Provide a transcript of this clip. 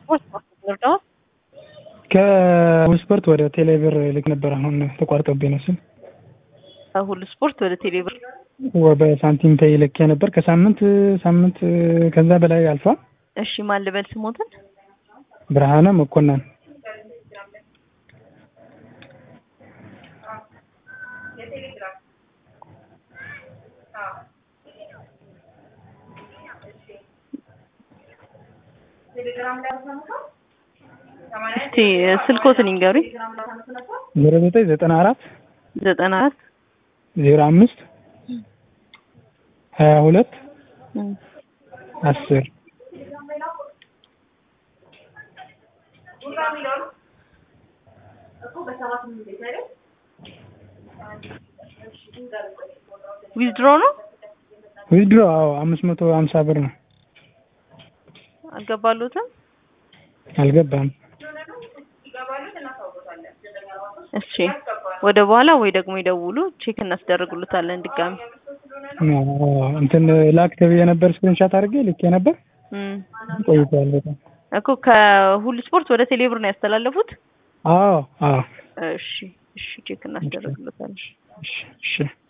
እርዳታ ከስፖርት ወደ ቴሌብር ልክ ነበር። አሁን ተቋርጦብኝ ነው ስል ሁሉ ስፖርት ወደ ቴሌብር በሳንቲም ፔይ ልኬ ነበር። ከሳምንት ሳምንት ከዛ በላይ አልፏል። እሺ ማን ልበል ስሞትን? ብርሃነ መኮንን እስቲ ስልኮትን ይንገሩኝ። ዜሮ ዘጠኝ ዘጠና አራት ዘጠና አራት ዜሮ አምስት ሀያ ሁለት አስር ዊዝድሮ ነው ዊዝድሮ አዎ አምስት መቶ ሀምሳ ብር ነው። አልገባሉትም። አልገባም። እሺ ወደ በኋላ ወይ ደግሞ ይደውሉ፣ ቼክ እናስደርግሉታለን ድጋሚ። እንትን ላክ ተብዬ ነበር፣ ስክሪንሻት አድርጌ ልኬ ነበር። ቆይቷል በጣም እኮ ከሁሉ ስፖርት ወደ ቴሌብር ነው ያስተላለፉት። አዎ አዎ። እሺ እሺ፣ ቼክ እናስደርግሉታለን። እሺ እሺ